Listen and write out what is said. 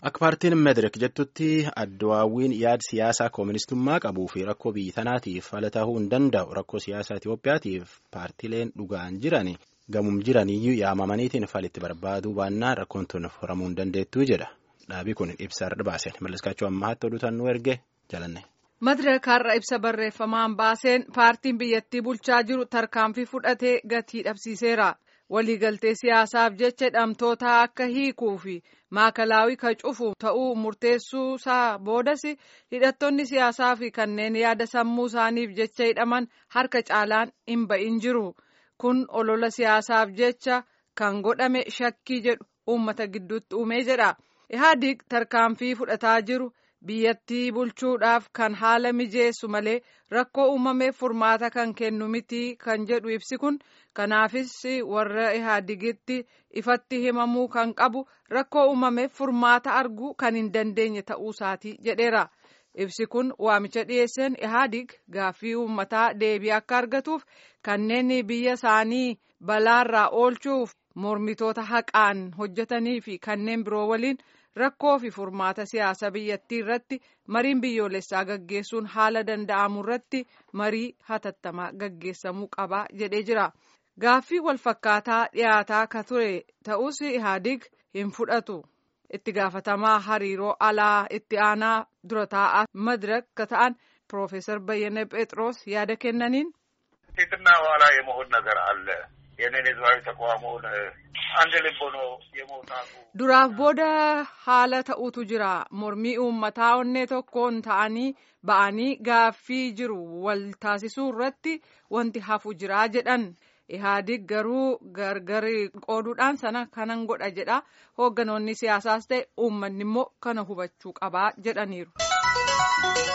Akka paartiin Meedireek jettutti addawaawwiin yaada siyaasaa kooministummaa qabuu fi rakkoo biyya tanaatiif fala ta'uu hin danda'u rakkoo siyaasaa Itoophiyaatiif paartileen dhugaan jiran gamum jiraniyyuu yaamamaniitiin falitti barbaaduu baannaan rakkoon tun furamuu hin dandeettuu jedha. Dhaabii kun ibsa irra baaseen malliskaachuu ammaatti oduutan nu erge jalanne. Madireek har'a ibsa barreeffamaan baaseen paartiin biyyattii bulchaa jiru tarkaanfii fudhatee gatii dhabsiiseera. Waliigaltee siyaasaaf jecha hidhamtoota akka hiikuu fi maakalaawii ka cufu ta'uu murteessuu isaa boodas hidhattoonni siyaasaa fi kanneen yaada sammuu isaaniif jecha hidhaman harka caalaan hin ba'in jiru. Kun olola siyaasaaf jecha kan godhame shakkii jedhu uummata gidduutti uumee jedha. Ihaadig tarkaanfii fudhataa jiru biyyattii bulchuudhaaf kan haala mijeessu malee rakkoo uumameef furmaata kan kennu miti kan jedhu ibsi kun kanaafis warra ihaadigitti ifatti himamuu kan qabu rakkoo uumameef furmaata arguu kan hin dandeenye ta'uusaati jedheera. Ibsi kun waamicha dhiyeesseen ihaadig gaaffii uummataa deebii akka argatuuf kanneen biyya isaanii balaarraa oolchuuf mormitoota haqaan hojjetanii fi kanneen biroo waliin rakkoo fi furmaata siyaasa biyyattii irratti mariin biyyoolessaa gaggeessuun haala danda'amu irratti marii hatattamaa gaggeessamuu qaba jedhee jira. Gaaffii walfakkaataa dhiyaataa ka ture ta'us ihaadig hin fudhatu. itti gaafatamaa hariiroo alaa itti aanaa dura taa'aa madirak ka ta'an ፕሮፌሰር በየነ ጴጥሮስ ያደ ከነኒን ፊትና ኋላ የመሆን ነገር አለ የኔን ህዝባዊ ተቋሙን አንድ ልብ ሆኖ የመውጣቱ duraaf booda haala ta'utu jira mormii uummataa onnee tokkoon ta'anii ba'anii gaaffii jiru wal taasisuu irratti wanti hafu jira jedhan ihaadig garuu gargar qooduudhaan sana kanan godha jedha hoogganoonni siyaasaas ta'e uummanni immoo kana hubachuu qabaa jedhaniiru.